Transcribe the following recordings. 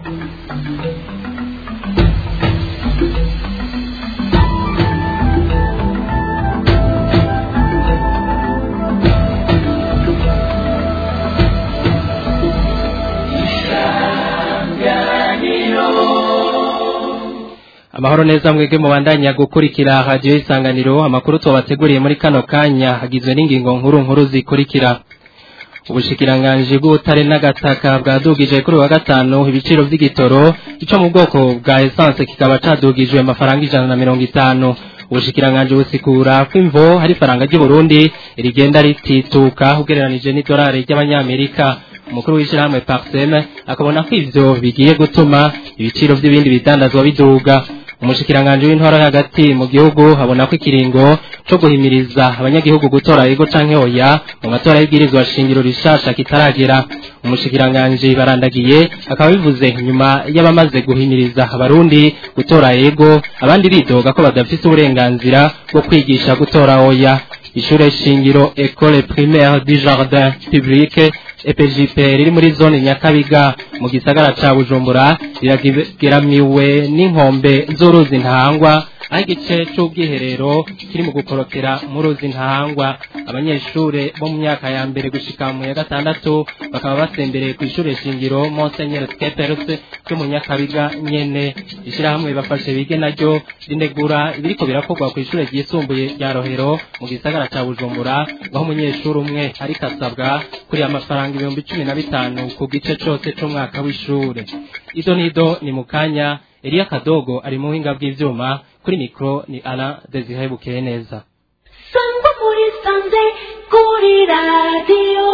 amahoro neza mwebwe mubandanya gukurikira radiyo y'isanganiro amakuru tubateguriye muri kano kanya hagizwe n'ingingo nkuru nkuru zikurikira ubushikiranganji bw'ubutare n'agataka bwadugije kuri wa gatanu ibiciro by'igitoro ico mu bwoko bwa essence kikaba cadugijwe amafaranga ijana na mirongo itanu ubushikiranganji busikura ko imvo hari faranga ry'u Burundi rigenda ritituka ugereranije n'idolari ry'abanyamerika umukuru w'ishyirahamwe Parseme akabona ko ivyo bigiye gutuma ibiciro by'ibindi bidandazwa biduga umushikiranganji w'intwara hagati mu gihugu habona ko ikiringo co guhimiriza abanyagihugu gutora yego canke oya mu matora y'ibwirizwa shingiro rishasha kitaragera umushikiranganji barandagiye akaba bivuze nyuma y'abamaze guhimiriza abarundi gutora yego abandi bidoga ko badafise uburenganzira bwo kwigisha gutora oya ishure shingiro Ecole Primaire du Jardin Public EPJP riri muri zone Nyakabiga mu gisagara ca Bujumbura rirageramiwe n'inkombe z'uruzi ntangwa aho igice c'ubwiherero kiri mu gukorokera mu ruzi ntangwa abanyeshure bo mu myaka ya mbere gushika mu ya gatandatu bakaba basembereye ku ishure shingiro Monseigneur Skepers cyo mu Nyakabiga nyene ishirahamwe bafashe bige naryo rinegura ibiriko birakorwa ku ishure ryisumbuye rya Rohero mu gisagara ca Bujumbura aho umunyeshuri umwe ariko asabwa kuri amafaranga ibihumbi cumi na bitanu ku gice cose c'umwaka w'ishure ido nido ni mu kanya Elia Kadogo ari mu buhinga bw'ivyuma kuri mikro ni Alain Desire Bukeye neza Sangwa muri sanze kuri radio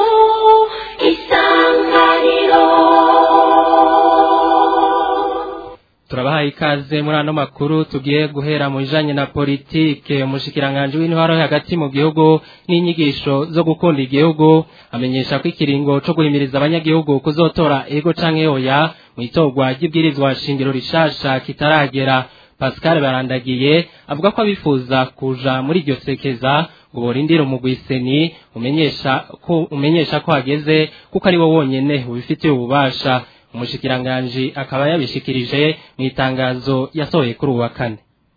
isanganiro turabahaye ikaze muri ano makuru tugiye guhera mu bijanye na politike umushikiranganje w'intwaro hagati mu gihugu n'inyigisho zo gukunda igihugu amenyesha ko ikiringo co guhimiriza abanyagihugu kuzotora ego canke oya mu itorwa ry'ibwirizwa shingiro rishasha kitaragera Pascal barandagiye avuga ko abifuza kuja muri iryo sekeza ngo borindire umugwiseni umenyesha ko umenyesha ko hageze kuko ari wo wonyene ubifitiye ububasha umushikiranganji akaba yabishikirije mu itangazo yasohoye kuri uwa kane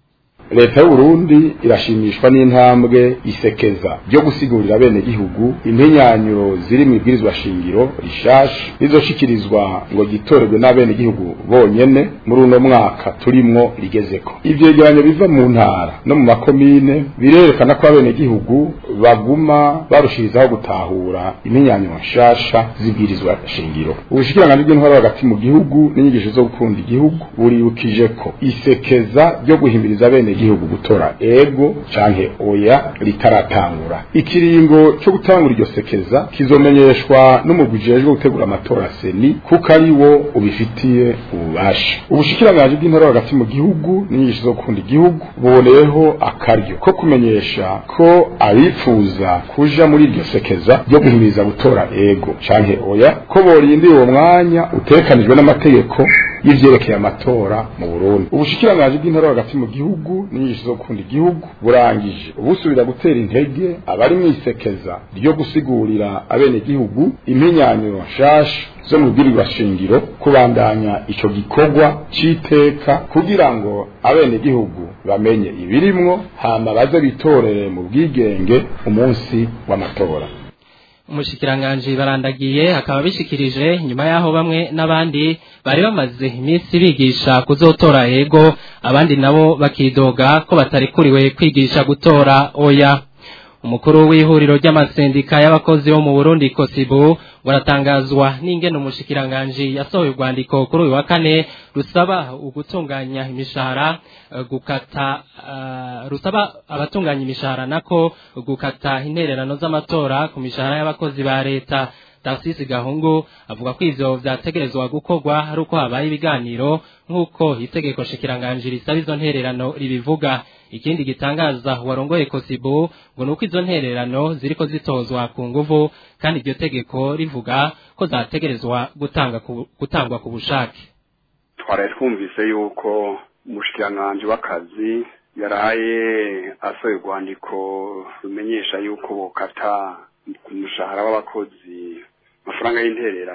leta y'uburundi irashimishwa n'intambwe isekeza ryo gusigurira bene gihugu impenyanyuro ziri mu ibwirizwa shingiro rishasha rizoshikirizwa ngo gitorerwe n'abene gihugu bonyene muri uno mwaka turimwo rigezeko ivyegeranyo biva mu ntara no mu makomine birerekana ko abene gihugu baguma barushirizaho gutahura impenyanyuro nshasha z'ibwirizwa shingiro ubushikiranganji bw'intwaro hagati mu gihugu n'inyigisho zo gukunda igihugu buribukije ko isekeza ryo guhimiriza bene gihugu gutora ego canke oya ritaratangura ikiringo cyo gutangura iryo sekeza kizomenyeshwa n'umugwi ujejwe gutegura amatora seni kuko ari wo ubifitiye ububasha ubushikiranganji bw'intara hagati mu gihugu n'inyigisho zo gukunda igihugu buboneyeho akaryo ko kumenyesha ko abifuza kuja muri iryo sekeza ryo guhimiriza gutora ego canke oya ko borindira uwo mwanya utekanijwe n'amategeko y'ivyerekeye amatora mu Burundi ubushikiranganji bw'intara hagati mu gihugu n'inyigisho zo gukunda igihugu burangije ubusubira gutera intege abari mwisekeza ryo gusigurira abene gihugu impinyanyuro nshasha zo mu bwirirwa shingiro kubandanya ico gikorwa c'iteka kugira ngo abene gihugu bamenye ibirimwo hama baze bitorere mu bwigenge umunsi w'amatora umushikiranganji barandagiye akaba bishikirije nyuma yaho bamwe n'abandi bari bamaze iminsi bigisha kuzotora ego abandi nabo bakidoga ko batarikuriwe kwigisha gutora oya umukuru w'ihuriro ry'amasendika y'abakozi bo mu Burundi Kosibu waratangazwa n'ingene umushikiranganji yasohoye urwandiko kuri uyu wa kane rusaba ugutunganya imishahara uh, gukata uh, rusaba abatunganya imishahara nako gukata intererano z'amatora ku mishahara y'abakozi ba leta Tarcisi Gahungu avuga ko ivyo vyategerezwa gukorwa ari uko habaye ibiganiro nk'uko itegeko shikiranganji risaba izo ntererano ribivuga ikindi gitangaza warongoye Kosibu ngo nuko izo ntererano ziriko zitozwa ku nguvu kandi iryo tegeko rivuga ko zategerezwa gutanga ku, gutangwa ku bushake twaraye twumvise yuko umushikiranganji w'akazi yaraye asohoye urwandiko rumenyesha yuko bokata ku mushahara w'abakozi amafaranga y'intererano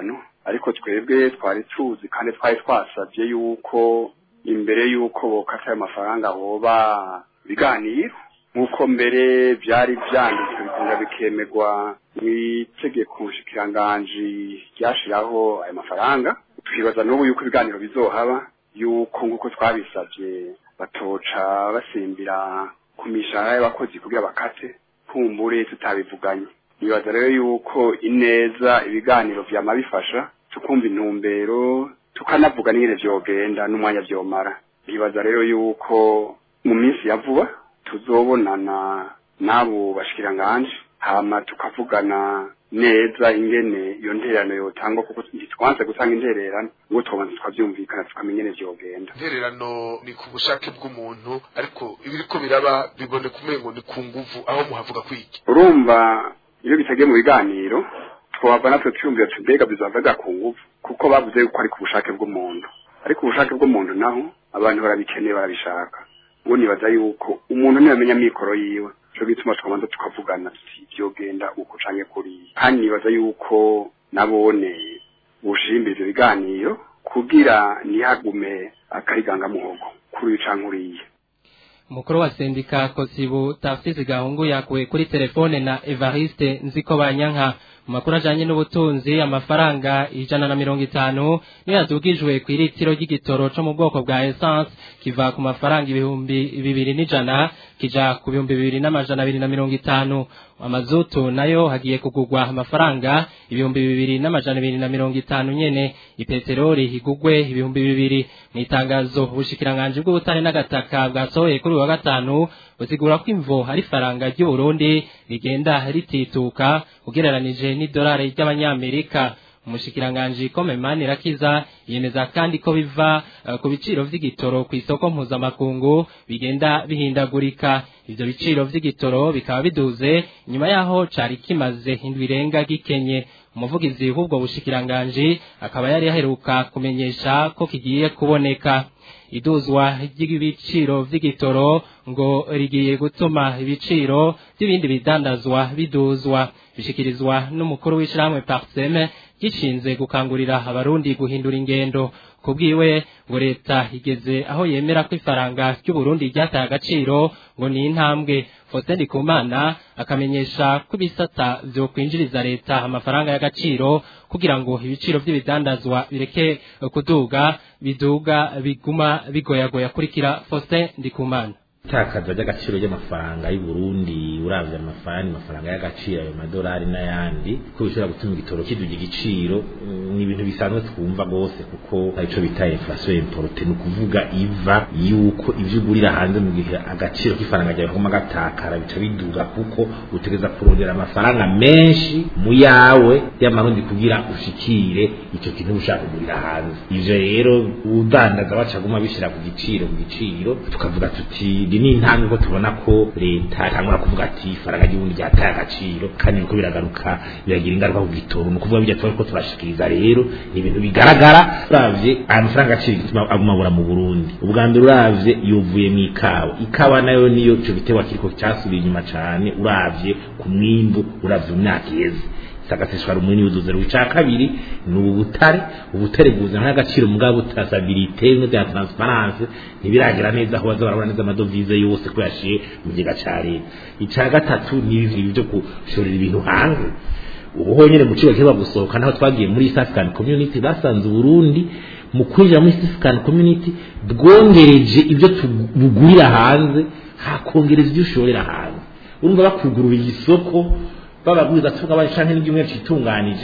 ariko twebwe twari tuzi kandi twari twasabye yuko imbere y'uko bokata ayo mafaranga hoba ibiganiro nk'uko mbere byari byanditswe bikunda bikemerwa mu itegeko nshikiranganji ryashiraho ayo mafaranga twibaza n'ubu yuko ibiganiro bizohaba yuko nk'uko twabisabye batoca basimbira ku mishahara y'abakozi kugira bakate kumbure tutabivuganye nibaza rero yuko ineza ibiganiro vyama bifasha tukumva intumbero tukanavuga n'ingene vyogenda n'umwanya vyomara nibaza rero yuko mu minsi ya vuba tuzobonana n'abo bashikiranganje hama tukavugana neza ingene iyo ntererano yotangwa kuko ntitwanze gutanga intererano ngo tubanze tukavyumvikana tukamenya ingene vyogenda intererano ni ku bushake bw'umuntu ariko ibiriko biraba biboneka umengo ni ku nguvu aho muhavuga kwiki urumva iyo bitagiye mu biganiro twava natwe twiyumvira tuti mbega bizavaga ku nguvu kuko bavuze yuko ari ku bushake bw'umuntu ariko ubushake bw'umuntu naho abantu barabikeneye barabishaka ubu nibaza yuko umuntu ntiyamenya amikoro yiwe cyo gituma tukabanza tukavugana tuti vyogenda uko canke kuriya kandi nibaza yuko nabone bushimbira ivyo biganiro kugira ntihagume akariganga muhogo kuri uyu canke uriya umukuru wa sendika kosibu tafsisi gahungu yakuwe kuri telefone na evariste nziko banyanka mu makuru ajanye n'ubutunzi amafaranga ijana na mirongo itanu niyo yadugijwe ku iritiro ry'igitoro co mu bwoko bwa essence kiva ku mafaranga ibihumbi bibiri n'ijana kija ku bihumbi bibiri n'amajana abiri na mirongo itanu amazutu nayo hagiye kugurwa amafaranga ibihumbi bibiri n'amajana abiri na mirongo itanu nyene ipeteroli higugwe ibihumbi bibiri mu itangazo ubushikiranganji bw'ubutare n'agataka bwasohoye kuri uyu wa gatanu busigura ko imvo hari faranga ry'uburundi rigenda ritituka ugereranije n'idolari ry'abanyamerika umushikiranganji Komemani Rakiza yemeza kandi ko biva uh, ku biciro vy'igitoro ku isoko mpuzamakungu bigenda bihindagurika ivyo biciro vy'igitoro bikaba biduze nyuma yaho cari kimaze indwi irenga gikenye umuvugizi w'ubwo bushikiranganji akaba yari yaheruka kumenyesha ko kigiye kuboneka iduzwa ry'ibiciro vy'igitoro ngo rigiye gutuma ibiciro by'ibindi bidandazwa biduzwa bishikirizwa n'umukuru w'ishyirahamwe parseme gishinze gukangurira abarundi guhindura ingendo kubwiwe ngo leta igeze aho yemera ko ifaranga ry'uburundi ryataye agaciro ngo ni intambwe Faustin Ndikumana akamenyesha ko ibisata vyo kwinjiriza leta amafaranga y'agaciro kugira ngo ibiciro by'ibidandazwa bireke kuduga biduga biguma bigoyagoya kurikira Faustin Ndikumana itakaza ry'agaciro ry'amafaranga y'u Burundi uravye amafaranga amafaranga y'agaciro ayo madolari n'ayandi ko bishobora gutuma igitoro kiduga igiciro ni ibintu bisanzwe twumva gose kuko arico bita inflation importe ni ukuvuga iva yuko ivyo ugurira hanze mu gihe agaciro k'ifaranga ryawe kaguma gatakara bica biduga kuko utegeza kurondera amafaranga menshi mu yawe y'amarundi kugira ushikire ico kintu ushaka kugurira hanze ivyo rero udandaza bacaguma bishira ku giciro ku giciro tukavuga tuti ndi ni intambwe ko tubona ko leta itangura kuvuga ati ifaranga ry'ubundi ryataye agaciro kandi niko biragaruka biragira ingaruka ku gitoro ni ukuvuga bijya tuba ko turashikiriza rero ni ibintu bigaragara uravye aya mafaranga agaciro gituma aguma abura mu burundi ubwa mbere uravye yovuye mu ikawa ikawa nayo niyo ico giterwa kiriko casubiye inyuma cane uravye ku mwimbu uravye mu myaka iheze sagaseshwa rumuni uduze ruca kabiri ni ubutare ubutare buzana n'agaciro mugabo traçabilité no de transparence ntibiragera neza aho baza barabona neza amadovize yose ko yashiye mu giga ca leta ica gatatu ni ibi byo gushorera ibintu hanze ubu honyine mu kigo kiba gusohoka naho twagiye muri East African Community basanze Burundi mu kwinjira muri East African Community bwongereje ibyo tugurira hanze hakongereza ibyo ushorera hanze urumva bakugurura isoko bababwiza tuvuga bashanke n'ibyumwe citunganije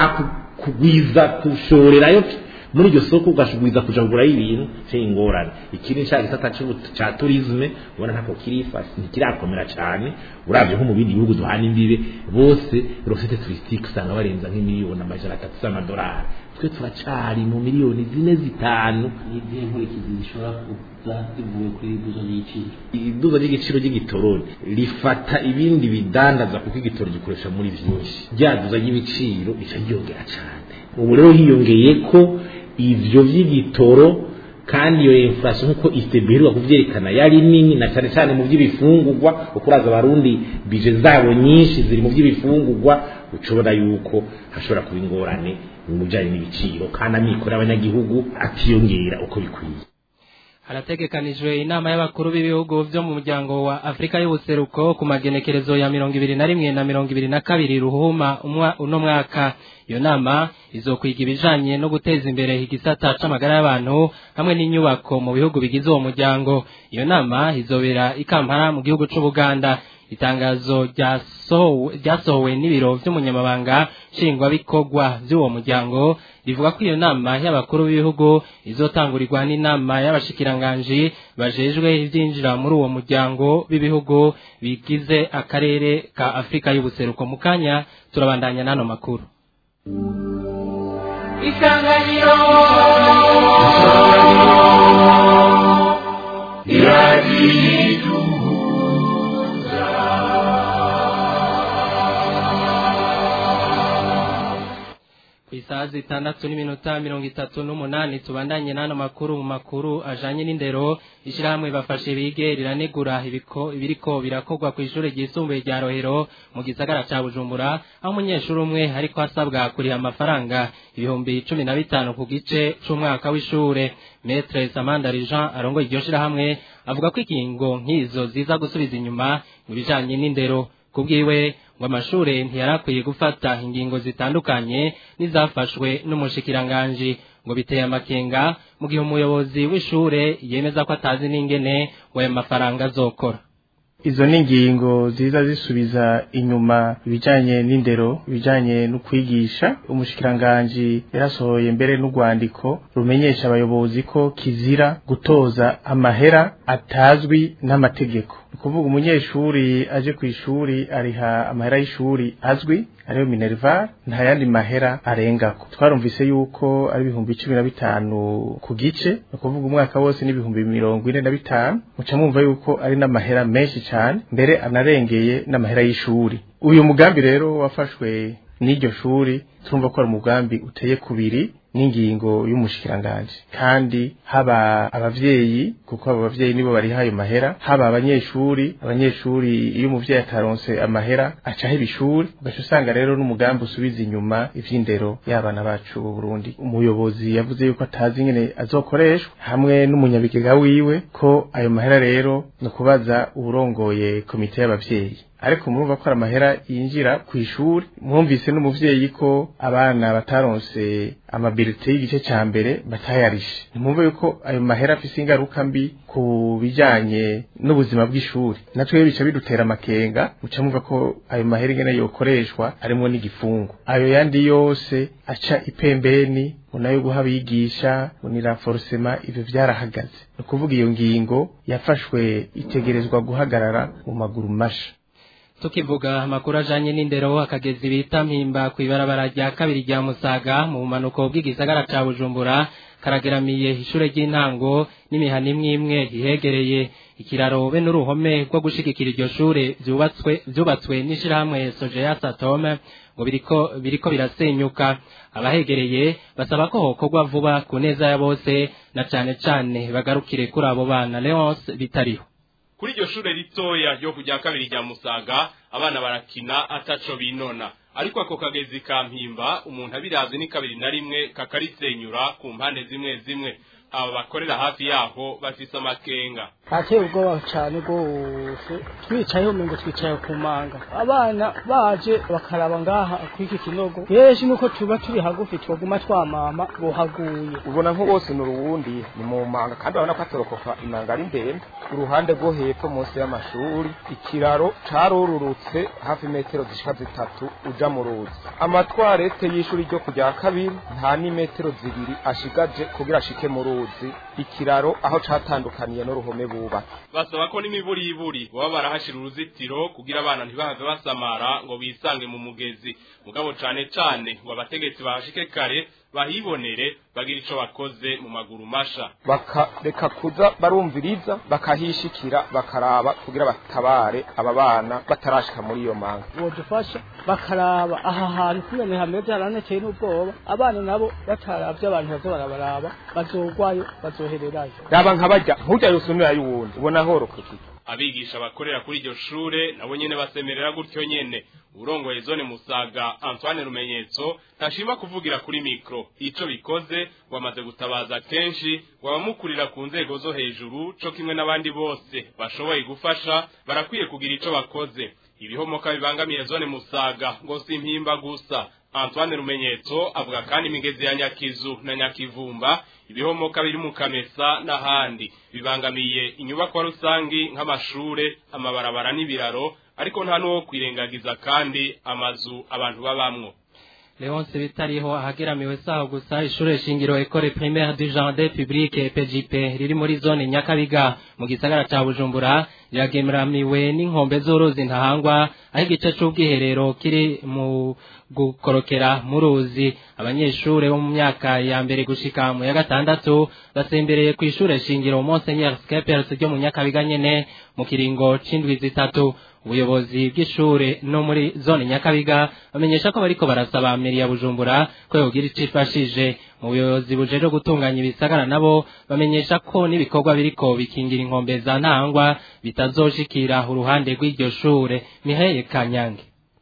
hakugwiza kushorerayo muri iryo soko ugashugwiza kuja kugura ibintu cy'ingorane ikindi nshaka gisata ca tourisme ubona ntako kirifashe ntikirakomera cyane uravye nko mu bindi bihugu duhana imbibe bose rosete touristique usanga barenza nk'imiliyoni amajana atatu z'amadolari twe turacari mu miliyoni zine zitanu n'izihe nkurikizi zishobora kuza zivuye kuri iduza ry'igiciro iduza ry'igiciro ry'igitoroni rifata ibindi bidandaza kuko igitoro gikoresha muri vyinshi ryaduza ry'ibiciro rica ryongera cane ubu rero hiyongeye ko ivyo vy'igitoro kandi iyo inflation nkuko istebirirwa kuvyerekana yari nini na cyane cyane mu by'ibifungurwa ukuraza abarundi bije zabo nyinshi ziri mu by'ibifungurwa ucobora yuko hashobora kuba ingorane mu bijanye n'ibiciro kandi amikoro y'abanyagihugu atiyongera uko bikwiye harategekanijwe inama y'abakuru b'ibihugu byo mu muryango wa Afrika y'ubuseruko ku magenekerezo ya mirongo ibiri na rimwe na mirongo ibiri na kabiri ruhuma umwa uno mwaka iyo nama izokwiga ibijanye no guteza imbere igisata c'amagara y'abantu hamwe n'inyubako mu bihugu bigize uwo muryango iyo nama izobera ikampara mu gihugu c'ubuganda itangazo ryasohowe n'ibiro vy'umunyamabanga nshingwabikorwa vy'uwo muryango rivuga ko iyo nama y'abakuru b'ibihugu izotangurirwa n'inama y'abashikiranganji bajejwe ivyinjira muri uwo muryango b'ibihugu bigize akarere ka afurika y'ubuseruko mu kanya turabandanya n'ano makuru isanganiro ku isaha zitandatu n'iminota mirongo itatu n'umunani tubandanye n'ano makuru mu makuru ajanye n'indero ishyirahamwe bafashe bige riranegura ibiko ibiriko birakorwa ku ishuri ryisumbuye rya rohero mu gisagara ca bujumbura aho umunyeshuri umwe ariko asabwa kuriha amafaranga ibihumbi cumi na bitanu ku gice c'umwaka w'ishure metre samanda jean arongoye iryo shirahamwe avuga ko ingingo nk'izo ziza gusubiza inyuma mu bijanye n'indero kubwiwe ngo amashure ntiyarakwiye gufata ingingo zitandukanye n'izafashwe n'umushikiranganji ngo biteye amakenga mu gihe umuyobozi w'ishure yemeza ko atazi n'ingene ngo ayo mafaranga azokora izo ni ingingo ziza zisubiza inyuma ibijanye n'indero ibijanye no kwigisha umushikiranganji yarasohoye mbere n'urwandiko rumenyesha abayobozi ko kizira gutoza amahera atazwi n'amategeko ni ukuvuga umunyeshuri aje ku ishuri ariha amahera y'ishuri azwi ariyo minerval nta yandi mahera arengako twarumvise yuko ari ibihumbi cumi na bitanu ku gice ni ukuvuga umwaka wose n'ibihumbi mirongo ine na bitanu muca mwumva yuko ari n'amahera menshi cyane mbere anarengeye n'amahera y'ishuri uyu mugambi rero wafashwe n'iryo shuri turumva ko ari umugambi uteye kubiri n'ingingo y'umushikiranganji kandi haba abavyeyi kuko abo bavyeyi nibo bariha ayo mahera haba abanyeshuri abanyeshuri iyo umuvyeyi ataronse amahera acaho ibishuri ugaca usanga rero n'umugambi usubiza inyuma ivy'indero y'abana bacu b'u Burundi umuyobozi yavuze yuko atazi ingene azokoreshwa hamwe n'umunyabigega wiwe ko ayo mahera rero ni ukubaza uwurongoye komite y'abavyeyi ariko murumva ko ari amahera yinjira ku ishuri mwumvise n'umuvyeyi ko abana bataronse amabilite y'igice ca mbere batayarishe ntimwumve yuko ayo mahera afise ingaruka mbi ku bijanye n'ubuzima bw'ishuri natwe bica bidutera amakenga muca mwumva ko ayo mahera ingene yokoreshwa harimwo n'igifungo ayo yandi yose aca ipembeni unayo guha abigisha unira forcema ivyo vyarahagaze ni ukuvuga iyo ngingo yafashwe itegerezwa guhagarara mu maguru masha tukivuga amakuru ajanye n'indero akagezi bita mpimba ku ibarabara rya kabiri rya musaga mu bumanuko bw'igisagara ca bujumbura karageramiye ishure ry'intango n'imihana imwe imwe ihegereye ikiraro be n'uruhome rwo gushigikira iryo shure vyubatswe vyubatswe n'ishirahamwe sojeya satome ngo biriko biriko birasenyuka abahegereye basaba ko hokorwa vuba ku neza ya bose na cane cane bagarukire kuri abo bana leonce bitariho kuri iryo shure ritoya ryo kujya kabiri rya musaga abana barakina ataco binona ariko ako kagezi ka mpimba umuntu abiravye ni kabiri na rimwe kakarisenyura ku mpande zimwe zimwe aba bakorera hafi yaho bafise amakenga hateye ubwoba cyane rwose twicayeho ngo twicaye ku manga abana baje bakaraba ngaha kw'iki kinogo benshi nuko tuba turi hagufi twaguma twamama bohaguye ubona nko bose ni uruwundi ni mu manga kandi urabona ko atorokoka imanga ari ndende ku ruhande rwo hepfo munsi y'amashuri ikiraro carururutse hafi metero zishika zitatu uja mu ruzi amatwarete y'ishuri ryo kujya kabiri nta n'imetero zibiri ashigaje kugira ashike mu ruzi ikiraro aho catandukaniye n'uruhome bubatse basaba ko n'imiburiburi baba barahashira uruzitiro kugira abana ntibahave basamara ngo bisange mu mugezi mugabo cane cane ngo abategetsi bahashike kare bahibonere bagira ico bakoze mu maguru masha bakareka kuza barumviriza bakahishikira bakaraba kugira batabare aba bana batarashika muri iyo manga bodufasha bakaraba aha hantu kumene hameze haraneteye n'ubwoba abana nabo bataravye abantu baza barabaraba bazogwayo bazohererayo raba nkabajya ntujya yosumira y'uwundi ubona horokoke abigisha bakorera kuri iryo shure nabo nyene basemerera gutyo nyene urongoye zone musaga antoine rumenyetso ntashima kuvugira kuri mikro ico bikoze wamaze gutabaza kenshi wabamukurira ku nzego zo hejuru co kimwe n'abandi bose bashoboye gufasha barakwiye kugira ico bakoze ibihomoka bibangamiye zone musaga ngo si impimba gusa Antoine Rumenyetso avuga kandi imigezi ya Nyakizu na Nyakivumba ibihomoka biri mu Kamesa n'ahandi bibangamiye inyubako rusangi nk'amashure amabarabara n'ibiraro ariko nta nuwo kwirengagiza kandi amazu abantu babamwo Leonce bitariho ahageramiwe saho gusa ishure shingiro Ecole Primaire du Jardin Public PJP riri muri zone Nyakabiga mu gisagara ca Bujumbura riragemeramiwe n'inkombe z'uruzi ntahangwa aho igice c'ubwiherero kiri mu gukorokera mu ruzi abanyeshure bo mu myaka ya mbere gushika mu ya gatandatu basembereye ku ishure shingiro Monseigneur Skepers ryo mu Nyakabiga nyene mu kiringo c'indwi zitatu ubuyobozi bw'ishure no muri zone Nyakabiga bamenyesha ko bariko barasaba meri ya Bujumbura ko yogira icifashije mu buyobozi bujeje gutunganya ibisagara nabo bamenyesha ko n'ibikorwa biriko bikingira inkombe za ntangwa bitazoshikira uruhande rw'iryo shure Mihaye Kanyange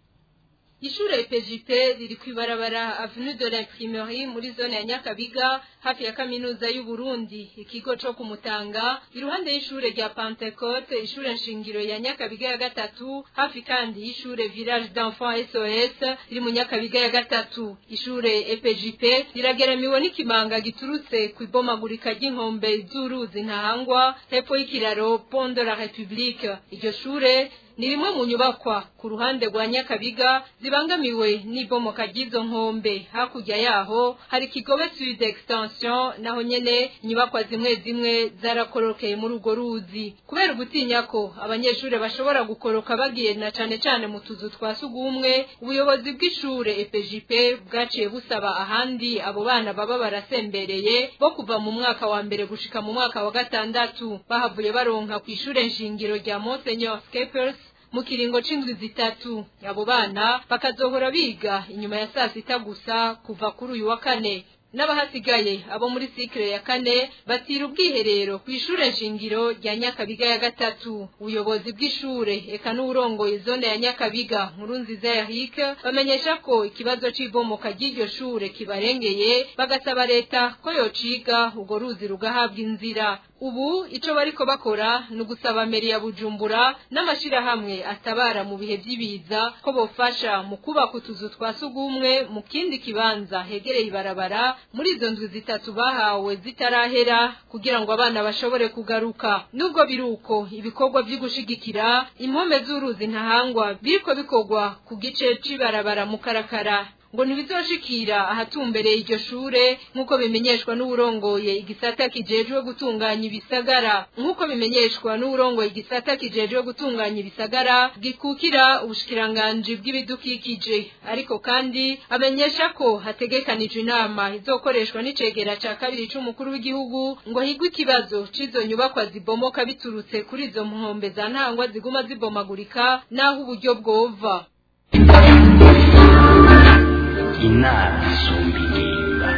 Ishure PJP riri kwibarabara Avenue de l'Imprimerie muri zone ya Nyakabiga hafi ya kaminuza y'u Burundi ikigo co kumutanga iruhande y'ishure rya Pentecote ishure nshingiro ya Nyakabiga ya gatatu hafi kandi y'ishure Village d'Enfants SOS iri mu Nyakabiga ya gatatu ishure EPJP rirageramiwe n'ikimanga giturutse ku ibomagurika ry'inkombe z'uruzi ntahangwa hepfo y'ikiraro Pont de la République iryo shure ni rimwe mu nyubakwa ku ruhande rwa Nyakabiga zibangamiwe n'ibomoka ry'izo nkombe hakurya yaho hari Kigobe Sud Extension naho nyene inyubakwa zimwe zimwe zarakorokeye muri urwo ruzi kubera ugutinya ko abanyeshure bashobora gukoroka bagiye na cane cane mu tuzu twa sugumwe ubuyobozi bw'ishure EPJP bwaciye busaba ahandi abo bana baba barasembereye bo kuva mu mwaka wa mbere gushika mu mwaka wa gatandatu bahavuye baronka ku ishure nshingiro rya Monseigneur Skepers mu kiringo c'indwi zitatu abo bana bakazohora biga inyuma ya saa sita gusa kuva kuri uyu wa kane n'abahasigaye abo muri sikire ya kane batira ubwiherero ku ishure nshingiro rya Nyakabiga ya gatatu ubuyobozi bw'ishure eka n'urongoye zone ya Nyakabiga nkuru nziza ya Hike bamenyesha ko ikibazo c'ibomoka ry'iryo shure kibarengeye bagasaba leta ko yociga urwo ruzi rugahabwa inzira ubu ico bariko bakora ni ugusaba meri ya Bujumbura n'amashirahamwe atabara mu bihe vy'ibiza ko bofasha mu kubaka utuzu twa sugumwe mu kindi kibanza hegereye ibarabara muri izo nzu zitatu bahawe zitarahera kugira ngo abana bashobore kugaruka nubwo biruko ibikorwa vyo gushigikira impome z'uruzi ntahangwa biriko bikorwa ku gice c'ibarabara mu karakara ngo ntibizoshikira ahatumbereye iryo shure nk'uko bimenyeshwa n'uwurongoye igisata kijejwe gutunganya ibisagara nk'uko bimenyeshwa n'uwurongoye igisata kijejwe gutunganya ibisagara gikukira ubushikiranganji bw'ibidukikije ariko kandi amenyesha ko hategekanijwe inama izokoreshwa n'icegera ca kabiri c'umukuru w'igihugu ngo higwe ikibazo c'izo nyubakwa zibomoka biturutse kuri izo nkombe za ntangwa ziguma zibomagurika n'aho uburyo bwova inama isumba ingimba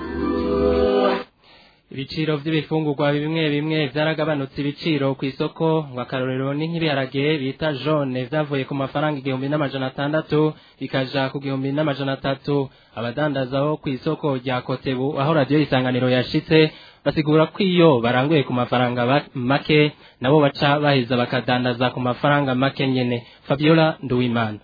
ibiciro vy'ibifungurwa bimwe bimwe vyaragabanutse ibiciro ku isoko ngo akarorero ni nk'ibiharage bita jaune vyavuye ku mafaranga igihumbi n'amajana atandatu bikaja ku gihumbi n'amajana atatu abadandaza bo ku isoko rya kotebu aho radiyo isanganiro yashitse basigura ko iyo baranguye ku mafaranga make nabo baca baheza bakadandaza ku mafaranga make nyene fabiola nduwimana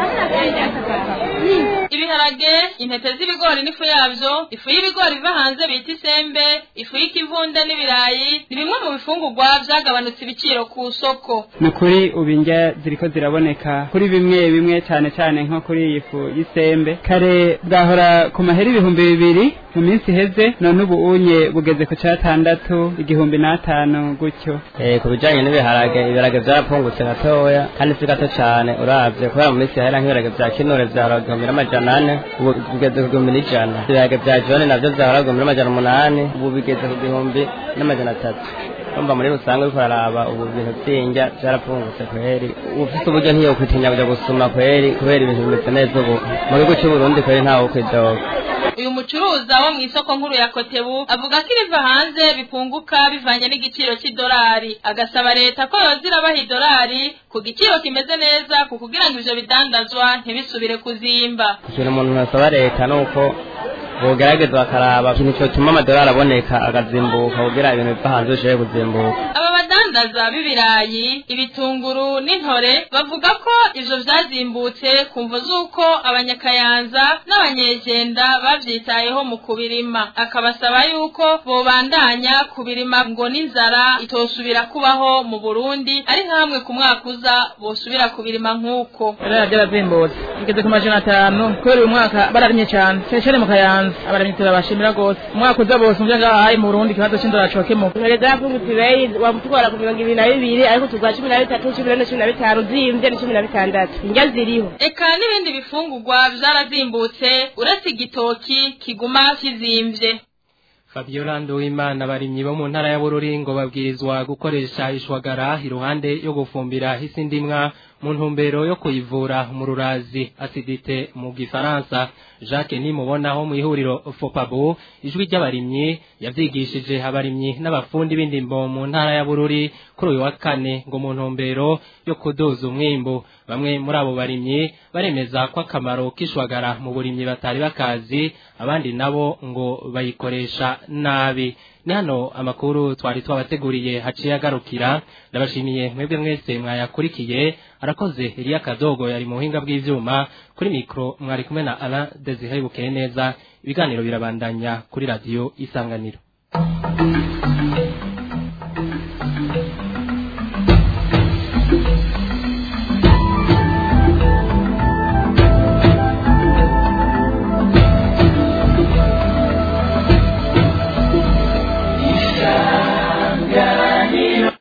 ibiharage intete z'ibigori n'ifu yavyo ifu y'ibigori iva hanze bita isembe ifu y'ikivunde n'ibirayi ni bimwe mu bifungurwa vyagabanutse ibiciro ku soko ni ukuri ubu indya ziriko ziraboneka kuri bimwe bimwe cane cane nko kuri iyi fu y'isembe kare bwahora ku mahera ibihumbi bibiri mu minsi iheze none ubu unye bugeze ku catandatu igihumbi n'atanu gutyo eh ku bijanye n'ibiharage ibiharage vyarapungutse gatoya kandi si gato cane uravye kubera mu minsi yahera nk'ibiharage vya kinure vya igihumbi n'amajana ane ubu bigeze ku gihumbi n'ijana ibiharage bya jone navyo vyahora ku gihumbi n'amajana umunani ubu bigeze ku gihumbi n'amajana atatu umva muri rusange uriko uraraba ubu bintu vy'indya vyarapfungutse kweri ufise uburyo ntiyokwitinya kuja gusuma kweri kubera ibintu bimeze neza ubu mu gihugu c'uburundi kweri ntawe kwidoga uyu mucuruza wo mu isoko nkuru ya kotebu avuga ko ibiva hanze bipunguka bivanye n'igiciro cy'idolari agasaba leta ko yoza irabaha idolari ku giciro kimeze neza ku kugira ngo ivyo bidandazwa ntibisubire kuzimba ikintu umuntu asaba leta ni uko bogerageza bakaraba ikintu cyotuma amadolari aboneka agazimbuka kugira ibintu biva hanze bishobore kuzimbuka aba badandaza b'ibirayi ibitunguru n'intore bavuga ko ivyo vyazimbutse ku mvo z'uko abanyakayanza n'abanyejenda bavyitayeho mu kubirima akabasaba yuko bobandanya kubirima ngo n'inzara itosubira kubaho mu burundi ari nka hamwe ku mwaka uza bosubira kubirima nk'uko ibiraya byarazimbutse bigeze ku majana atanu kubera uyu mwaka bararimye cyane cyane cyane mu kayanza abarimyi turabashimira rwose umwaka uza bose muvyo ngahaye mu burundi ikibazo c'indora cokemuka intore zarapfungutse ibeyi wamutwara ku mirongo ibiri na bibiri ariko tugura cumi na bitatu cumi na cumi na bitanu zimvye ni cumi na bitandatu indya ziriho eka n'ibindi bifungurwa vyarazimbutse uretse igitoki kiguma kizimvye Fabiola Nduwimana abarimyi bo mu ntara ya Bururi ngo babwirizwa gukoresha ishwagara iruhande yo gufumbira hisi ndimwa mu ntumbero yo kuyivura mu rurazi acidite mu gifaransa Jacques nimubonaho mu ihuriro Fopabo ijwi ry'abarimyi yavyigishije abarimyi n'abafundi b'indimbo mu ntara ya Bururi kuri uyu wa kane ngo mu ntumbero yo kuduza umwimbu bamwe muri abo barimyi baremeza ko akamaro k'ishwagara mu burimyi batari bakazi abandi nabo ngo bayikoresha nabi ni hano amakuru twari twabateguriye haciye agarukira ndabashimiye mwebwe mwese mwayakurikiye arakoze Elia Kadogo yari mu buhinga bw'ivyuma kuri mikro mwari kumwe na Alain Desire Bukeye neza ibiganiro birabandanya kuri radio isanganiro